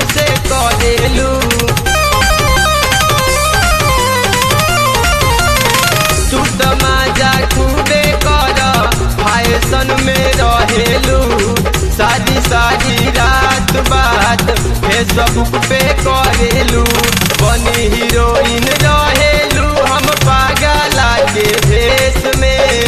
से करेलू तू त माजा खूबे कर फैशन में रहेलू सारी सारी रात बात फेसबुक पे करेलू बनी हीरोइन रहेलू हम पागला के भेष में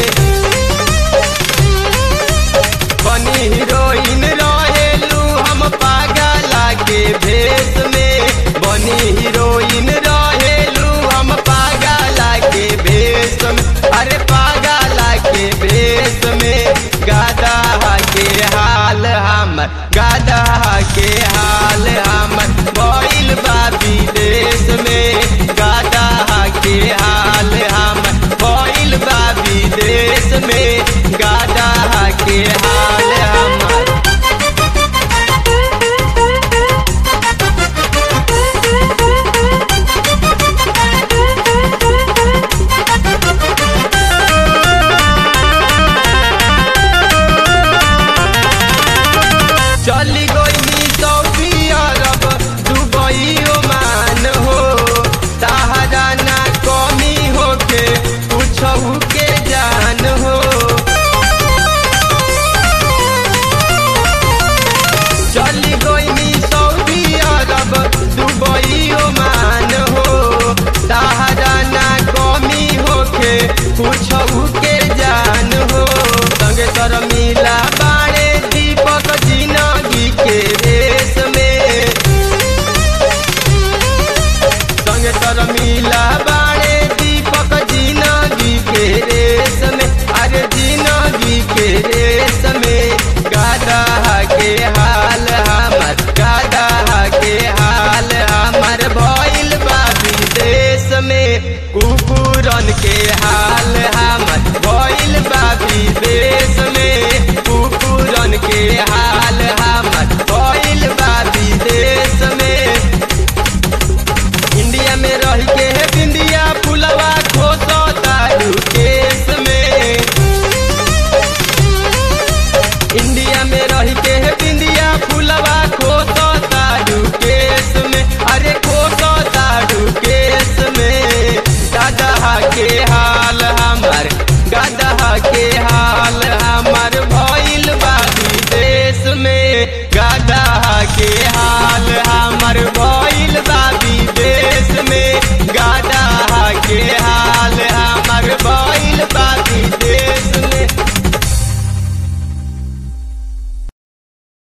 बनी हीरोइन रहेलू हम पागला के भेष में बनी हीरोइन रहेलू हम पागला के भेष में अरे पागला के भेष में गादा के हाल हमर गादा के हाल हमर भइल बा विदेश में गादा के हाल हमर भइल बा विदेश में गादा के हाल